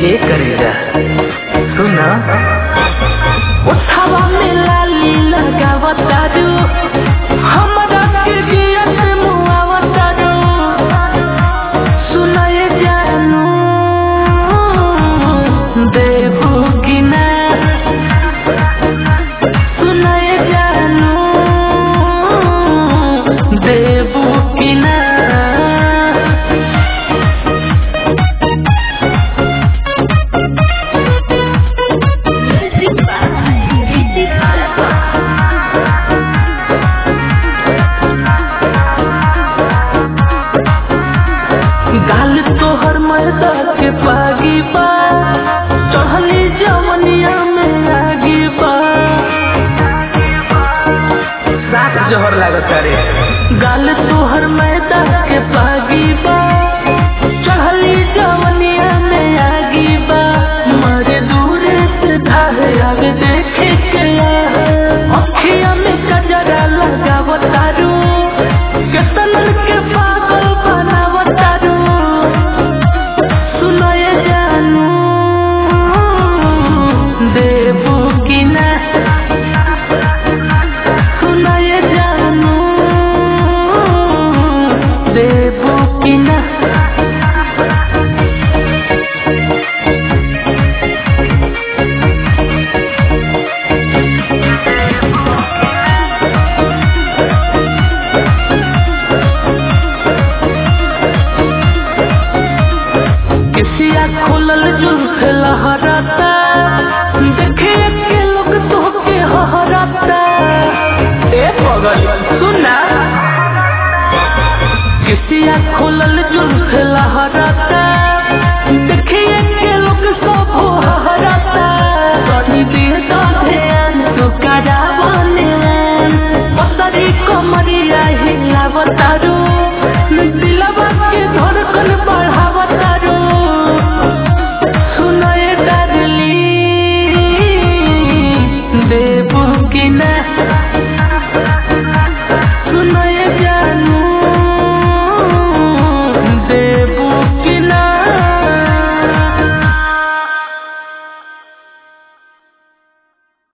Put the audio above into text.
ए करेगा सुना उठावा में लाली लगावता दू हमरा के दिया से मुआवता दू सुनाए जानू देबू की ना सुनाए जानू देबू की ना गाल तोहर मैदा के पागी बा चढ़ली जवनिया में आगी बा साथ जहर लागत रे गाल तोहर मैदा के पागी बा चढ़ली जवनिया में आगी बा मरे दूरे से धाहे आगे देखे के अखिया में कजरा लगावतारू केतन के पागल बनावतारू सुनाए जानू देबू की ना सुनाए जानू देबू की ना किसिया खोलल जुल्फ लहराता देखे के लोग तोहके हहराता ए पगल सुना किसिया खोलल जुल्फ लहराता